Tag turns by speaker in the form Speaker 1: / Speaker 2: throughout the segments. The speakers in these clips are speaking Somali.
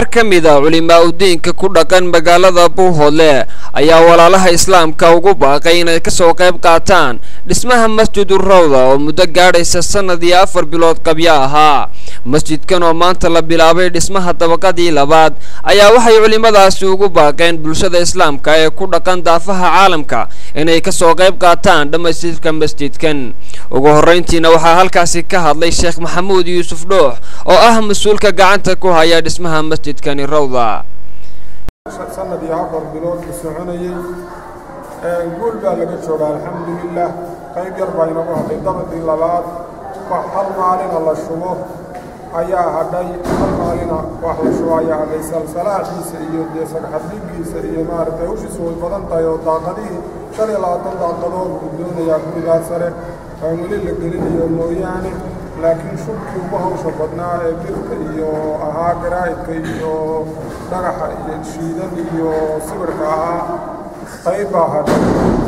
Speaker 1: qaar ka mid a culimaa udiinka ku dhaqan magaalada buuhoodle ayaa walaalaha islaamka ugu baaqay inay kasoo qayb qaataan dhismaha masjidu rawda oo muddo gaadhaysa sanad iyo afar bilood qabyo ahaa masjidkan oo maanta la bilaabay dhismaha dabaqadii labaad ayaa waxay culimadaasi ugu baaqeen bulshada islaamka ee ku dhaqan daafaha caalamka inay kasoo qayb qaataan dhammaystirka masjidkan ugu horrayntiina waxaa halkaasi ka hadlay sheekh maxamuud yuusuf dhoox oo ah mas-uulka gacanta ku haya dhismaha masjidkani rawda
Speaker 2: sanad iyo afar bilood ku soconayey guul baa laga jooga alxamdulilah qayb yar baa inagu hadhay dabadii labaad wax hal maalina la shubo ayaa hadhay hal maalina wax la shubo ayaa hadhay salsalaaxiisa iyo dee sagxadhigiisa iyo maaragtay hawshiisu way badan tahay oo daaqadihii shan iyo labaatan daaqadood buu doonayaa gurigaa sare aan weli la gelinayo mooyaane laakiin shubkii ugu hawsha badnaa ee birka iyo ahaa garaa'idka iyo dhagaxa iyo shiidan iyo sibirka ahaa qayb baa hadhay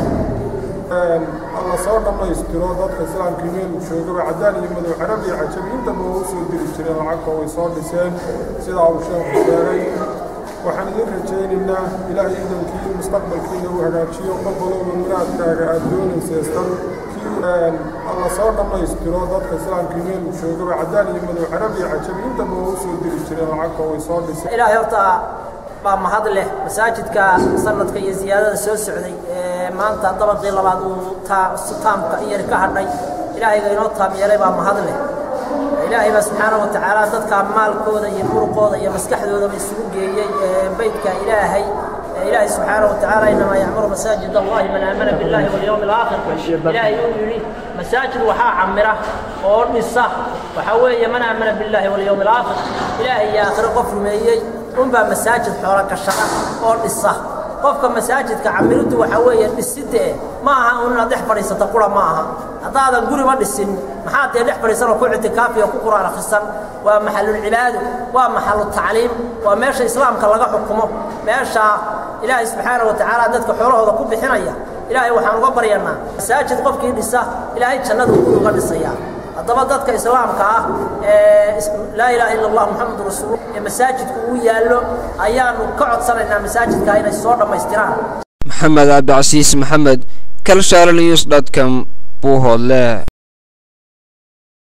Speaker 2: alla soo dhammaystiro dadka islaamkii meelu joogaba caddaan iyo madow carab iyo cajabi intaba waa u soo diri jireen lacagta way soo dhiseen sidaa uu sheekhu sheegay waxaan idin rajaynaynaa ilaahay idankii mustaqbalkiina uu hagaajiyo qof walowba muraadkaaga aada doonayseestan alla soo dhammaystiro dadka islaamkii meelu joogaba caddaan iyo madow carab iyo cajabi intaba waa u soo diri jireen lacagta way soo dhiseen
Speaker 3: ilaahay horta baa mahad leh masaajidka sanadka iyo ziyaadada soo socday ee maanta dabaqii labaad uu taamka in yar ka hadhay ilaahayga inoo taam yeelay baa mahad leh ilaahay baa subxaana wa tacaala dadka maalkooda iyo muruqooda iyo maskaxdoodaba isugu geeyey beydka ilaahay ilaahay subxaana wa tacaala inamaa yacmuru masaajid allahi man aamana billahi walyowmi alaakhir ilaahay uu yidhi masaajid waxaa camira oo dhisa waxaa weeye man aamana billahi walyowmi alaakhir ilaahay iyo aakhiro qof rumeeyey unbaa masaajid xoolo gashada oo dhisa qofka masaajidka camiriddu waxaa weeye dhisidee ma aha un inaad dhex fadhiisata qura ma aha haddaadan guriba dhisin maxaad dee dhex fadhiisan oo ku ictikaafi oo ku qur'aan akhrisan waa maxalulcibaado waa maxalu tacliim waa meesha islaamka laga xukumo meesha ilaahay subxaana wa tacaala dadka xoolahooda ku bixinaya ilaahay waxaan uga baryanaa masaajid qofkii dhisa ilaahay jannadu guri uga dhisayaa haddaba dadka islaamka ah ee laa ilaaha illa allah muxamadu rasuulu ee masaajidku uu yaallo ayaanu ka codsanaynaa masaajidka inay soo dhammaystiraan
Speaker 1: maxamed cabdicasiis maxamed kalshaale news dot com buuhoodle